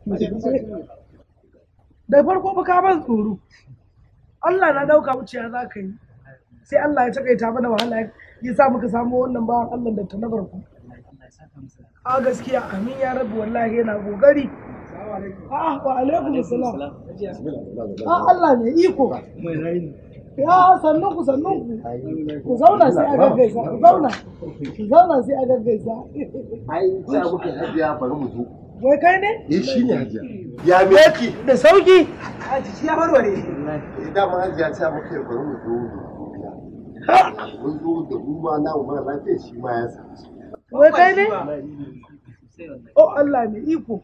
da farko ba ka ban tsoro Allah na dauka wuciya za ka yi sai Allah ya takaita mana wahala ya sa muka samu wannan bawan Allah da ta na farko a gaskiya amin ya rabu wallahi yana kokari a wa alaikum assalam a Allah ne iko ya sannun ku sannun ku ku zauna sai a gaggaisa ku zauna ku zauna sai a gaggaisa ai ta muke hajiya bari mu zo wai kai ne eh shine hajiya ya me yake da sauki ya warware da ma hajiya ta muke bari mu zo mun zo da mu ma na mu mara lafiya shi ma ya samu wai kai ne oh Allah ne iko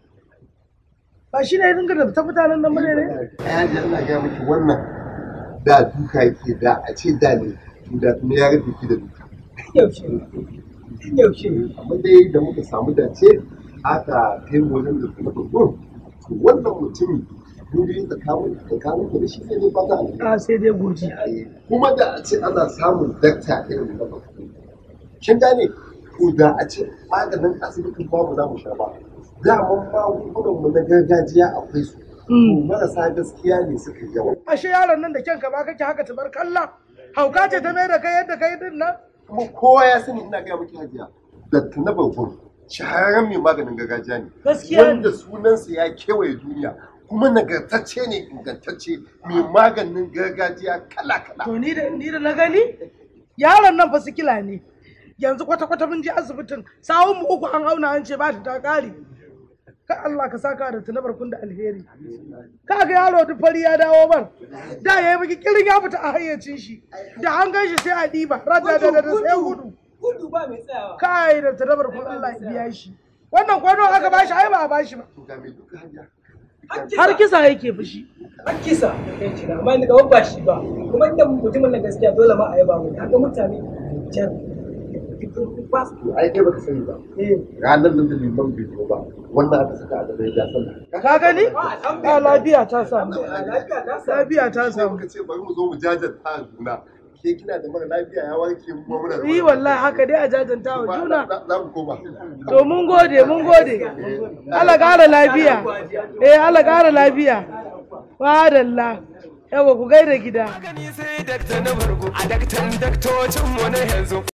ba shi ne ya dinga da ta mutanen nan bane ne ai hajiya ina ga miki wannan da duka yake da a ce da ne to da tuni ya rufe ki da duka yaushe yaushe amma dai da muka samu dace aka kai mu wajen da kuma babban to wannan mutumi mun yi tsakanin tsakanin da shi sai dai fata alheri a sai dai godiya kuma da a ce ana samun dakta irin na bakwai kin gane ko da a ce maganin asibitin babu za mu sha ba daman magungunan mu na gargajiya akwai su to marasa gaskiya ne suka yi yawa ashe yaron nan da kyanka ba kake haka tabar kalla hauka ce ta mai da kai yadda kai din nan kuma kowa ya sani ina gaya miki hajiya dakta na babban shahararren mai maganin gargajiya ne Gaskiya ne. wanda sunansa ya kewaye duniya kuma nagartacce ne ingantacce mai maganin gargajiya kala-kala to ni da ni da na gani yaron nan fa sikila ne yanzu kwata kwata mun je asibitin sawun mu uku an auna an ce ba ta ta kare ka Allah ka saka da tunabar kun da alheri ka ga yaro duk fari ya dawo ban da yayi miki kirin ya fita a hayyacin shi da an gan shi sai a diba rada da da da sai gudu gudu ba mai tsayawa kai da tunabar kun Allah ya biya shi wannan kwano aka bashi ai ba a bashi ba to ga mai duka hajiya har kisa yake fushi an kisa kai kira amma ni gaban ba shi ba kuma inda mutumin nan gaskiya dole ma a yaba mu haka mutane can ba su to ai kai baka sani ba eh ranar nan da liman bai zo ba wannan aka saka a gaba ya sallah ka gani a lafiya ta samu lafiya ta sa lafiya ta sai samu muka ce bari mu zo mu jajanta a juna ke kina da mara lafiya ya warke mu kuma muna da yi mara wallahi haka dai a jajanta wa lafiya. juna Za- za mu koma to mun gode mun gode Allah ƙara lafiya eh Allah ƙara lafiya madalla yawa ku gaida gida Magani sai dakta na bargo a daktan daktocin mu na yanzu.